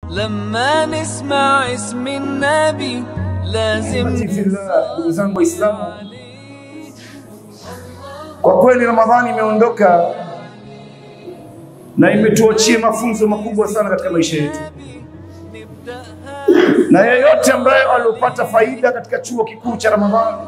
لما نسمع اسم النبي لازم Fillah, ndugu zangu Waislamu, kwa kweli Ramadhani imeondoka na imetuachia mafunzo makubwa sana katika maisha yetu, na yeyote ambaye aliopata faida katika chuo kikuu cha Ramadhani,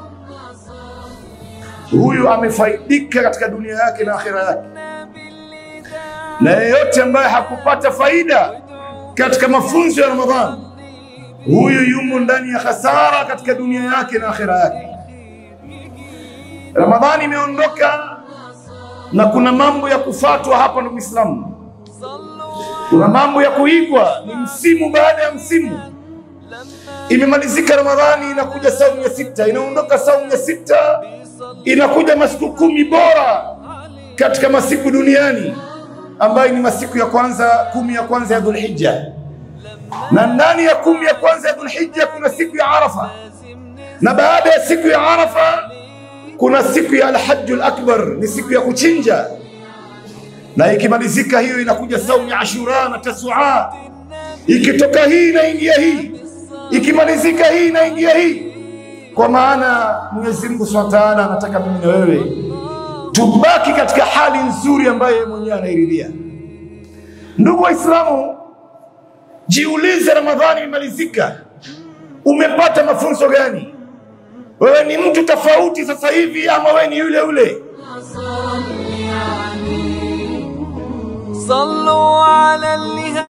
huyu amefaidika katika dunia yake na akhira yake, na yeyote ambaye hakupata faida katika mafunzo ya Ramadhani, huyu yumo ndani ya hasara katika dunia yake na akhira yake. Ramadhani imeondoka na kuna mambo ya kufatwa hapa, ndugu Islamu, kuna mambo ya kuigwa, ni msimu baada ya msimu. Imemalizika Ramadhani, inakuja saumu ya sita, inaondoka saumu ya sita, inakuja masiku kumi bora katika masiku duniani ambayo ni masiku ya kwanza, kumi ya kwanza ya Dhulhijja na ndani ya kumi ya kwanza ya Dhulhijja kuna siku ya Arafa, na baada ya siku ya Arafa kuna siku ya Alhajjul Akbar, ni siku ya kuchinja, na ikimalizika hiyo inakuja saumu ya Ashura na Tasua. Ikitoka hii inaingia hii, ikimalizika hii inaingia hii, kwa maana Mwenyezi Mungu Subhanahu wa Ta'ala anataka mimi na wewe tubaki katika hali nzuri ambayo yeye mwenyewe anairidhia. Ndugu Waislamu, Jiulize, Ramadhani imemalizika, umepata mafunzo gani? Wewe ni mtu tofauti sasa hivi ama wewe ni yule yule? صلوا على اللي